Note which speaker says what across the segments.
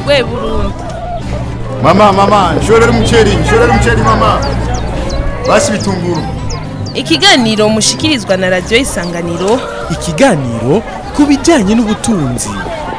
Speaker 1: gwe Burundi
Speaker 2: Mama, mama, nshorera umuceri, nshorera umuceri mama. Basi bitunguru.
Speaker 1: ikiganiro mushikirizwa na radiyo isanganiro
Speaker 3: ikiganiro ku bijyanye n'ubutunzi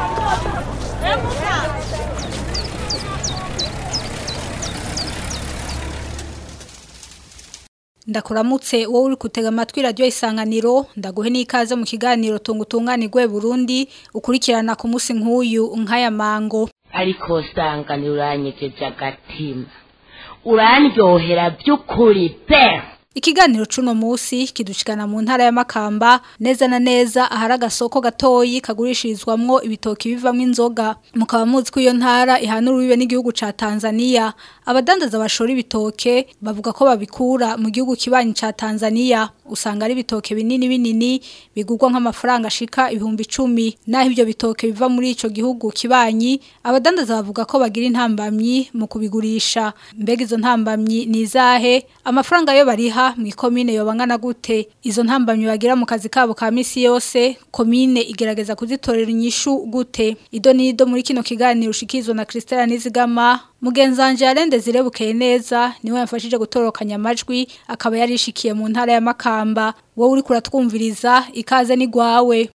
Speaker 4: ndakuramutse wowe uri kutega amatwi radiyo isanganiro ndaguhe n'ikaze mu kiganiro tunga utunganirwe burundi ukurikirana ku munsi nk'uyu nk'aya mango
Speaker 5: ariko usanga uranyegeje agatima urandyohera by'ukuri pe
Speaker 4: Ikiganiro cuno musi kidushikana mu ntara ya Makamba neza na neza ahari agasoko gatoyi kagurishirizwamwo ibitoki bivamwo inzoga mukaba muzi ko iyo ntara ihanura bibe n'igihugu ca Tanzania abadandaza bashora ibitoke bavuga ko babikura mu gihugu kibanyi ca Tanzania usanga ari ibitoke binini binini bigurwa nk'amafaranga ashika ibihumbi 10 naho ibyo bitoke biva muri ico gihugu kibanyi abadandaza bavuga ko bagira intambamyi mu kubigurisha mbega izo ntambamyi ni izahe amafaranga yo bariha mu ikomine yobangana gute izo ntambamyi bagira mu kazi kabo ka misi yose komine igerageza kuzitorera inyishu gute ido nido muri kino kiganiro ushikizwa na Christella Nizigama Mugenzanje yarende zirebukeye neza niwe yafashije gutorokanya amajwi akaba yarishikiye mu ntara ya Makamba wowe uri kuratwumviriza ikaze ni gwawe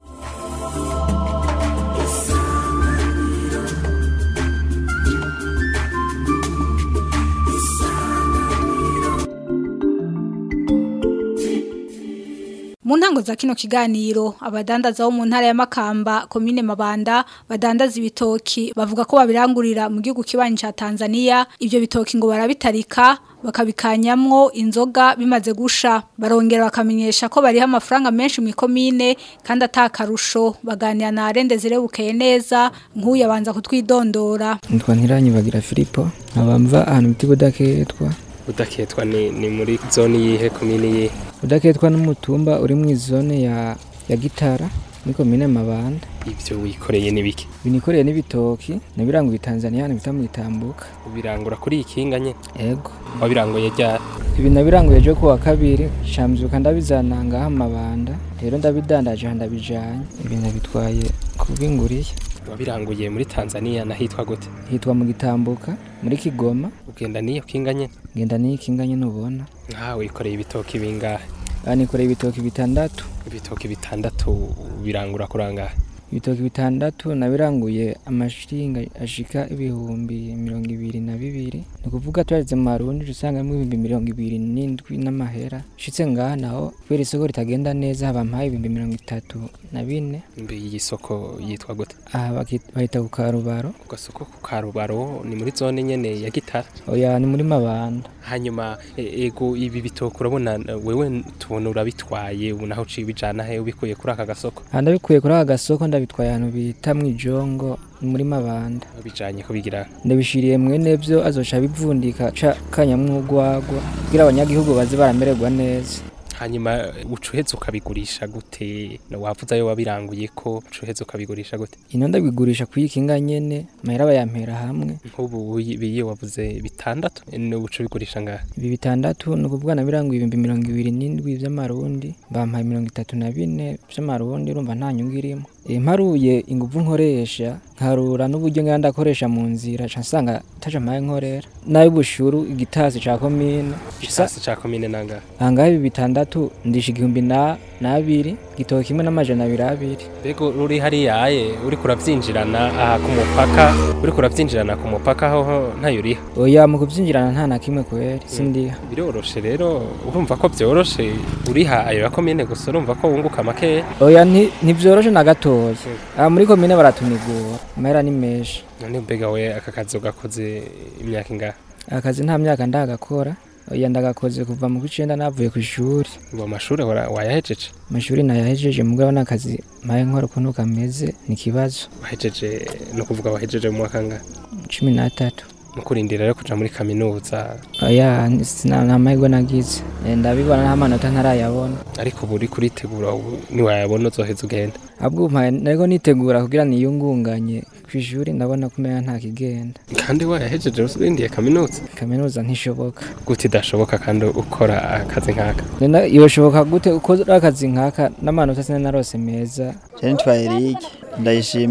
Speaker 4: Mu ntango za kino kiganiro abadandaza bo mu ntara ya Makamba komine Mabanda badandaza ibitoki bavuga ko babirangurira mu gihugu kibanyi ca Tanzania ibyo bitoki ngo barabitarika bakabikanyamwo inzoga bimaze gusha barongera bakamenyesha ko bariha amafaranga menshi mu ikomine kandi atakarusho baganira na Arende zirebukeye neza nk'uyu abanza kutwidondora
Speaker 6: nitwa ntiranyibagira Filipo nkabamva ahantu biti budaketwa
Speaker 7: udaketwa ni, ni muri zone yihe komini yihe
Speaker 6: budaketwa n'umutumba uri mu zone ya ya gitara muri komine mabanda
Speaker 7: ivyo wikoreye nibiki
Speaker 6: binikoreye n'ibitoki nabiranguye Tanzania nabita mu itambuka
Speaker 7: ubirangura kuri ikinga nye
Speaker 6: ego
Speaker 7: wabiranguye rya
Speaker 6: ibi nabiranguye ejo kuwa kabiri shambyuka ndabizana ngaha mu mabanda rero ndabidandaje ndabijanye ibi nabitwaye kubinguriye
Speaker 7: wabiranguye muri Tanzania nahitwa gute
Speaker 6: hitwa mu gitambuka muri Kigoma
Speaker 7: ugenda niyo kinga nye
Speaker 6: ngenda n'ikinganye nubona
Speaker 7: nkawe wikoreye ibitoki bingahe
Speaker 6: banikoreye ibitoki bitandatu
Speaker 7: ibitoki bitandatu birangura kurangahe
Speaker 6: ibitoki bitandatu nabiranguye amashiringa ashika ibihumbi mirongo ibiri na bibiri ni ukuvuga turageze mu marundi usangamo ibihumbi mirongo ibiri n'indwi n'amahera nshitse ngaha naho kubera isoko ritagenda neza haba mpaye ibihumbi mirongo itatu na bine
Speaker 7: mbe iyi soko yitwa gute
Speaker 6: aha baki- bahita ku karubaro
Speaker 7: ku gasoko ku karubaro ni muri zone nyene ya gitara
Speaker 6: oya ni muri mabanda
Speaker 7: hanyuma e- ego ibi bitoki urabona wewe tubona urabitwaye ubu naho uciye ubijana he ubikuye kuri aka gasoko
Speaker 6: aha ndabikuye kuri aka gasoko ndabitwaye ahantu bita mu ijongo ni muri mabanda
Speaker 7: bijanye kubigira
Speaker 6: ndabishiriye mwene byo azoca bivundika ca kanyamwugwagwa kugira abanyagihugu baze baramererwa neza
Speaker 7: hanyuma ucuheza ukabigurisha gute Na wavuze ayo wabiranguye ko ucuheza ukabigurisha gute
Speaker 6: ino ndabigurisha kuyikinga nyene mahera bayampera hamwe
Speaker 7: nk'ubu biye wavuze bitandatu n'ubu uca ubigurisha ngahe
Speaker 6: ibi bitandatu ni ukuvuga nabiranguye ibihumbi mirongo ibiri n'indwi vy'amarundi bampaye mirongo itatu na bine vy'amarundi urumva nta nyungu irimo E, mparuye inguvu nkoresha nkarura n'uburyo ngenda ndakoresha mu nzira ca nsanga taja mpaye nkorera n'ay'ubushuru igitasi ca komine
Speaker 7: gisasi ca komine nangahe
Speaker 6: ahangaha ibi bitandatu ndisha igihumbi na n'abiri igitoki kimwe n'amajana abiri abiri
Speaker 7: mbega uri hariya aye uriko uravyinjirana aha ku mupaka uriko uravyinjirana ku mupaka hoho ntayo uriha
Speaker 6: oya mu kuvyinjirana nta na kimwe kweri sindiha
Speaker 7: biroroshe rero urumva ko vyoroshe uriha ayo ya komine gusa urumva ko wunguka makeya
Speaker 6: oya nti- ntivyoroshe na gatoya aha muri komine baratunigura amahera ni menshi
Speaker 7: none mbega we aka kazi ugakoze imyaka ingahe
Speaker 6: akazi nta myaka ndagakora oya ndagakoze kuva mu kw'icenda navuye ku ishuri
Speaker 7: ngo amashuri wara- wayahejeje
Speaker 6: amashuri nayahejeje mugabo n'akazi mpaye nkora ukuntu kameze ni ikibazo
Speaker 7: wahejeje no kuvuga wahejeje mu mwaka ngahe
Speaker 6: cumi n'atatu
Speaker 7: mu kurindira rero kuja muri kaminuza
Speaker 6: oya ni- sina- nta mahirwe nagize Eh, ndabibona nta manota ntarayabona
Speaker 7: ariko ubu uri kuritegura ubu niwayabona uzoheza ugenda
Speaker 6: ahubwo mpaye nariko nitegura kugira niyungunganye ku ishuri ndabona ko umenga nta kigenda
Speaker 7: kandi wayahejeje urindiye kaminuza
Speaker 6: kaminuza ntishoboka
Speaker 7: gute idashoboka kandi ukora akazi nk'aka
Speaker 6: Nena yoshoboka gute ukora akazi nkaka n'amanota sinari narose meza
Speaker 8: Jean Twahirike ndayishimiye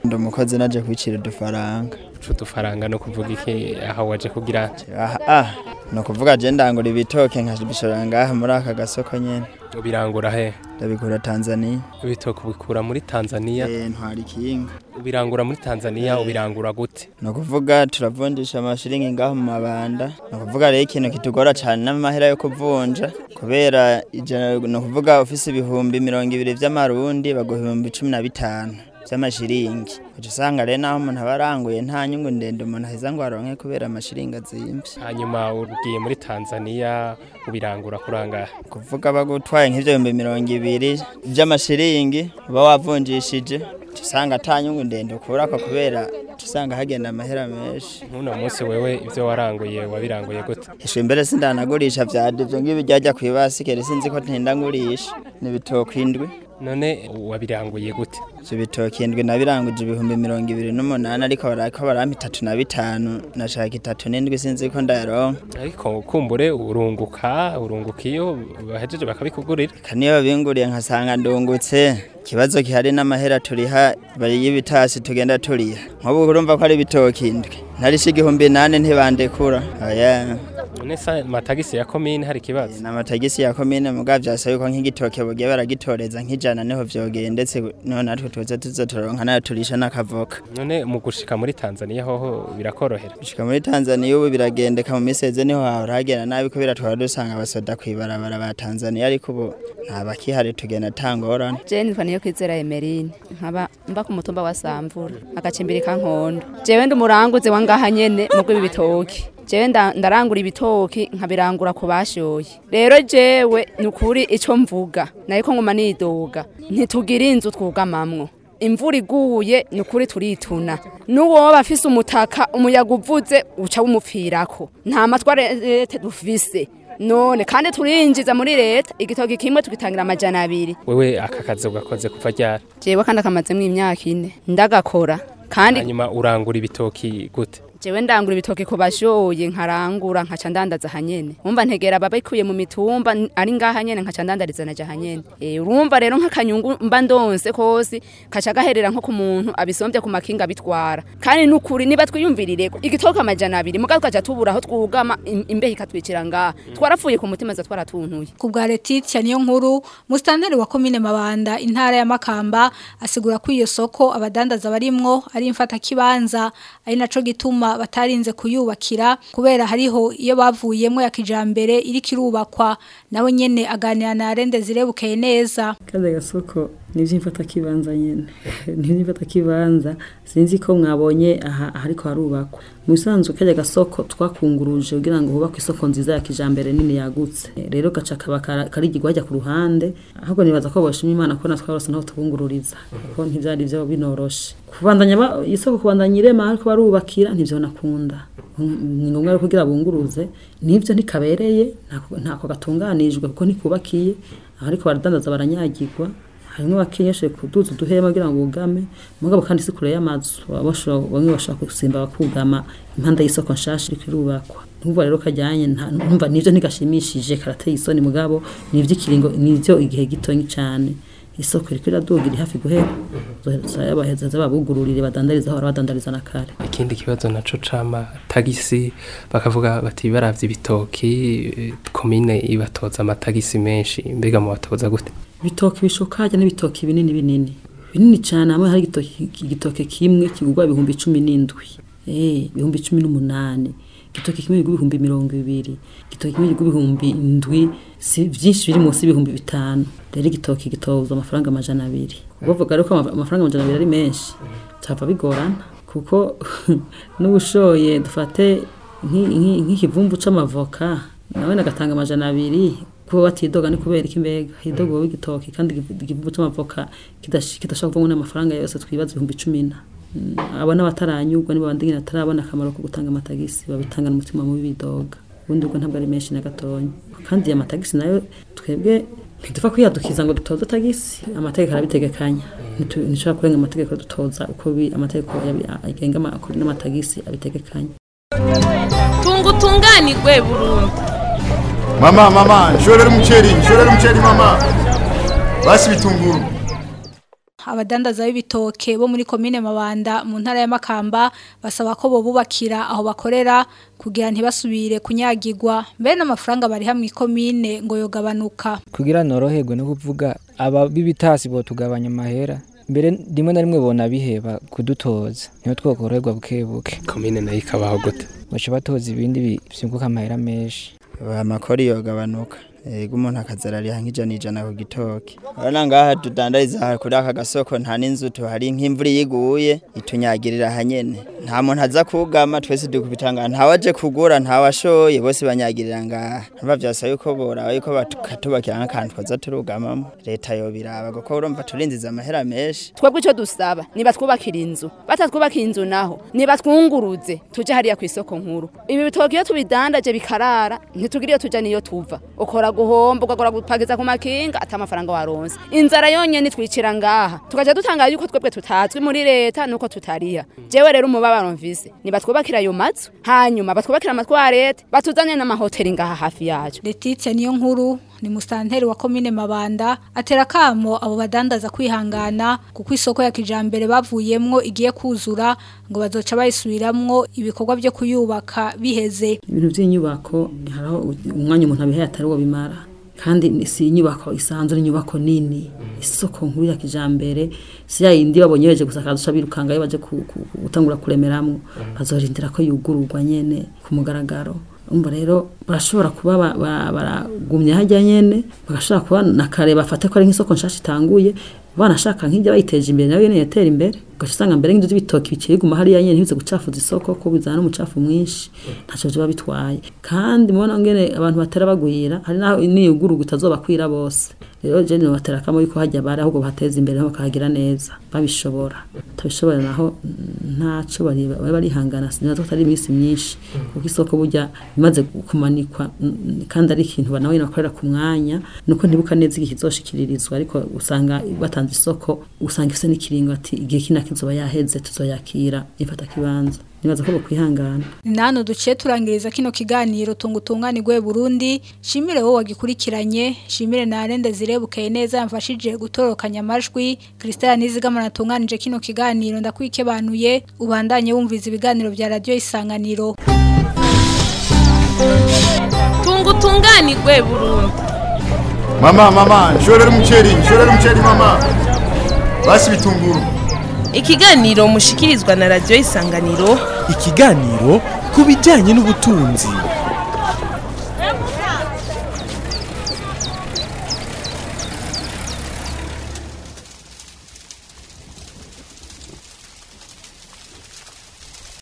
Speaker 8: ndi umukozi naje kwicira udufaranga
Speaker 7: uca udufaranga no kuvuga iki aho waje kugira
Speaker 8: aha ah ni ukuvuga je ndangura ibitoke nkabishora ngaha muri aka gasoko nyene
Speaker 7: ubirangura he
Speaker 8: ndabikura tanzania
Speaker 7: ibitoke ubikura muri tanzania
Speaker 8: Eh, ntwara ikinga
Speaker 7: ubirangura muri tanzania ubirangura gute
Speaker 8: ni ukuvuga turavunjisha amashiringi ngaho mu mabanda ni ukuvuga rero ikintu kitugora cyane n'amahera yo kuvunja kubera ijana ni ukuvuga ufise ibihumbi mirongo ibiri vy'amarundi baguha ibihumbi cumi na bitanu vy'amashiringi uca usanga rero naho umuntu aba aranguye nta nyungu ndende umuntu aheza ngo aronke kubera amashiringi azimvye
Speaker 7: hanyuma ugiye muri tanzania ubirangura kurangahe
Speaker 8: kuvuga bagutwaye nk'ivyo bihumbi mirongo ibiri vy'amashiringi uba wavunjishije uca usanga ata nyungu ndende ukurako kubera uca usanga hagenda amahera menshi
Speaker 7: nk'uno munsi wewe ivyo waranguye wabiranguye gute
Speaker 8: ishwe mbere sindanagurisha vyade ivyo ngibi ryajya kw'ibasikere sinzi ko ntinda ngurisha ni ibitoki indwi
Speaker 7: none wabiranguye gute
Speaker 8: ivyo bitoki indwi nabiranguje ibihumbi mirongo ibiri n'umunani ariko barako barampa itatu na bitanu nashaka itatu n'indwi sinzi ko ndayaronka
Speaker 7: ariko kumbure urunguka urunguka iyo bahejeje bakabikugurira
Speaker 8: eka niyo babinguriye nkasanga ndungutse ikibazo gihari n'amahera turiha bari y'ibitasi tugenda turiha nk'ubu urumva ko ari ibitoki indwi narisha igihumbi nane ntibandekura oya
Speaker 7: none sa matagisi ya komine hari ikibazo
Speaker 8: ni amatagisi ya komine mugabo vyasaba yuko nk'igitoke bugiye baragitoreza nk'ijana niho vyogeye ndetse niho natwe tuza tuza turaronka nayo turisha n'akavoka
Speaker 7: none mu gushika muri tanzania hoho birakorohera
Speaker 8: gushika muri tanzaniya ubu biragendeka mu miseze niho hahora hagenda nabi kubera twaba dusanga abasoda kw'ibarabara ba tanzaniya ariko ubu nta bakihari tugenda tangorane
Speaker 9: jewe nitwa niyo kwizera emerine nkaba mba ku mutumba wa samvura agacimbiri ka nkondo jewe ndi umuranguzi wa ngaha nyene mu rw'ibi bitoki jewe nda- ndarangura ibitoki nkabirangura ku bashoye rero jewe ni ukuri ico mvuga nariko nguma nidoga ntitugira inzu twugamamwo imvura iguye ni ukuri turituna n'uwoba afise umutaka umuyaga uvuze uca wumupfirako nta matware leta dufise none kandi turinjiza muri leta igitoki kimwe tugitangira amajana abiri
Speaker 7: wewe aka kazi ugakoze kuva ryari
Speaker 9: jewe kandi akamazemo imyaka ine ndagakora kandi
Speaker 7: hanyuma urangura ibitoki gute
Speaker 9: jewe ndangura ibitoki ku bashoye nkarangura nkaca ndandaza hanyene umva ntegera babikuye mu mitumba n- ari ngaha nyene nkaca ndandariza naja hanyene e, urumva rero nk'akanyungu mba ndonse kosi kaca gaherera nko ku muntu abisombye ku makinga bitwara kandi nukuri niba twiyumvirireko igitoki amajana abiri mugabo tukaja tubura aho twugama im- imbeho ikatwicira ngaha twarapfuye ku mutima za twaratuntuye
Speaker 4: ku bwa Letitia niyo nkuru musitanteri wa komine Mabanda intara ya Makamba asigura ko iyo soko abadandaza barimwo ari imfata kibanza ari naco gituma batarinze kuyubakira kubera hariho iyo bavuyemo ya kijambere iri kirubakwa nawe nyene aganira na Rende zirebukeye neza
Speaker 10: kaza gasoko nivyimfata kibanza nyene nivyimfata kibanza sinzi ko mwabonye aha ariko harubakwa musanzwe kaja gasoko twakunguruje kugira ngo hubakwe isoko nziza ya kijambere nini yagutse rero gaca kaba kara- karigirwa hajya ku ruhande ahubwo nibaza ko boshima imana ko natwe barose naho tubungururiza kuko ntivyari vyo binoroshe kubandanya ba- isoko kubandanya irema ariko barubakira ntivyo nakunda ni ngombwa rero kugira bunguruze nivyo ntikabereye ntako- ntako gatunganijwe kuko ntikubakiye ariko baradandaza baranyagirwa harimo bakenyeshe kuduza uduhema kugira ngo bugame mugabo kandi si kure y'amazu baba bashobora- bamwe bashobora gusimba bakugama impande y'isoko nshasha iriko irubakwa ntumva rero kajyanye nta- ntumva nivyo ntigashimishije karateye isoni mugabo nivyo ikiringo nivyo igihe gitonyi cane isoko iriko iraduga iri hafi guhera zayabaheza zababugururire badandariza aho badandariza na kare
Speaker 7: ikindi kibazo naco cama tagisi bakavuga bati baravye ibitoki eh, komine ibatoza amatagisi menshi mbega mu batoza gute
Speaker 10: ibitoki bishoka hajya n'ibitoki binini binini binini cyane hamwe hari igitoki igitoke kimwe kigurwa ibihumbi cumi n'indwi eh ibihumbi cumi n'umunani igitoki kimwe kigurwa ibihumbi mirongo ibiri igitoki kimwe kigurwa ibihumbi indwi si byinshi biri munsi y'ibihumbi bitanu rero igitoki gitozwa amafaranga amajana abiri bavuga rero ko ama- amafaranga amajana abiri ari menshi cyava bigorana kuko n'ubushoye dufate nk'i- nk'i- nk'ikivumbu c'amavoka nawe nagatanga amajana abiri kuba batidoga ni kubera iki mbega hidoga wowe igitoki kandi igivu- igivumbu c'amavoka kidash- kidashobora kuvamo n'amafaranga yose twibaza ibihumbi cumi na Mm, abo n'abataranyurwa nibo bandi nyine batarabona akamaro ko gutanga amatagisi babitangana umutima mubi bidoga ubundi ubwo ntabwo ari menshi na gatonya kandi aya matagisi nayo twebwe ntidupfa kwiyadukiza ngo dutoze tagisi amategeko arabitegekanya Ntitu- ntishobora kurenga amategeko dutoza uko bi- amategeko yabi- agenga amakuru n'amatagisi abitegekanya
Speaker 1: tunga utunganirwe burundu
Speaker 2: Mama, mama, nshorera umuceri, nshorera umuceri mama. Basi bitunguru.
Speaker 4: abadandaza b'ibitoke bo muri komine Mabanda mu ntara ya Makamba basaba ko bobubakira aho bakorera kugira ntibasubire kunyagirwa mbere n'amafaranga bari hamwe komine ngo yogabanuka
Speaker 6: kugira noroherwe no kuvuga aba b'ibitasi bo tugabanya amahera mbere rimwe na rimwe bona biheba kudutoza niho twokoroherwa buke buke
Speaker 7: komine nayo ikabaho gute
Speaker 6: baca batoza ibindi byunguka amahera menshi
Speaker 8: amakori yogabanuka yego umuntu akazarariha nk'ijana ijana ku gitoki urabona ngaha tudandariza kuri aka gasoko nta n'inzu tuhari nk'imvura iyo iguye itunyagirira hanyene nta muntu aza kugama twese dukubita ngaha ntawaje kugura ntawashoye bose banyagirira ngaha ntumva vyasaba yuko boraba yuko bakatubakira nk'akantu twaza turugamamo leta yobiraba kuko urumva turinziza amahera menshi
Speaker 9: twebwe icyo dusaba niba twubakira inzu batatwubakira inzu naho niba twunguruze tuje hariya ku isoko nkuru ibi bitoki iyo tubidandaje bikarara ntitugira iyo tuja niyo tuva ukora guhomba ugakora gupakiza ku makinga ata amafaranga waronse inzara yonyene twicira ngaha tukaja dutanga yuko twebwe tutazwi muri leta nuko tutariha jewe rero umubabaro mvise niba twubakira ayo mazu hanyuma batwubakira amatwarete batuzane n'amahoteli ngaha hafi yacu
Speaker 4: Letitia niyo nkuru ni musanteri wa komine Mabanda atera kamo abo badandaza kwihangana kuko isoko ya kijambere bavuyemwo igiye kuzura ngo bazoca bayisubiramwo ibikorwa byo kuyubaka biheze
Speaker 10: ibintu by'inyubako haraho umwanya umuntu abihaye atari wo bimara kandi ni- si inyubako isanzwe n'inyubako nini isoko nkuru ya kijambere si ya yindi babonye beje gusakaza uca birukangayo baje ku- ku- ku- gutangura kuremeramwo bazorindira ko yugururwa nyene ku mugaragaro umva rero barashobora kuba ba- ba- baragumya hajya nyene bagashobora kuba na kare bafate ko ari nk'isoko nshasha itanguye banashaka nk'ibyo bayiteje imbere nayo nyene yatera imbere ugaca usanga mbere nk'inzu z'ibitoki bikiri guma hariya nyene ntibize gucafuza isoko ko bizana n'umucafu mwinshi ntacyo biba bitwaye kandi mubona ngene abantu batera bagwira hari naho niyugururwa itazobakwira bose rero je ni batera kamo yuko hajya bari ahubwo bateza imbere aho bakahagira neza babishobora batabishobora naho mm, ntaco bari bari barihangana sinazo atari iminsi myinshi kuko isoko burya imaze kumanikwa mm, kandi ari ikintu banawe bakorera ku mwanya nuko ntibuka neza igihe kizoshikiririzwa ariko usanga batanze isoko usanga ifise n'ikiringo ati igihe kina kizoba yaheze tuzoyakira ifata kibanza nibaza ko bokwihangana
Speaker 4: ni nano duciye turangiriza kino kiganiro tungutunganirwe Burundi shimire wowe wagikurikiranye shimire na Arende zirebukeye neza yamfashije gutorokanya amajwi Christelle Nizigama natunganije kino kiganiro ndakwikebanuye ubandanye wumviza ibiganiro bya radio isanganiro
Speaker 1: tungutunganirwe Burundi
Speaker 2: Mama, mama, nshorera umuceri, nshorera umuceri mama. Basi bitunguru.
Speaker 1: ikiganiro mushikirizwa na radio isanganiro
Speaker 3: ikiganiro ku bijyanye n'ubutunzi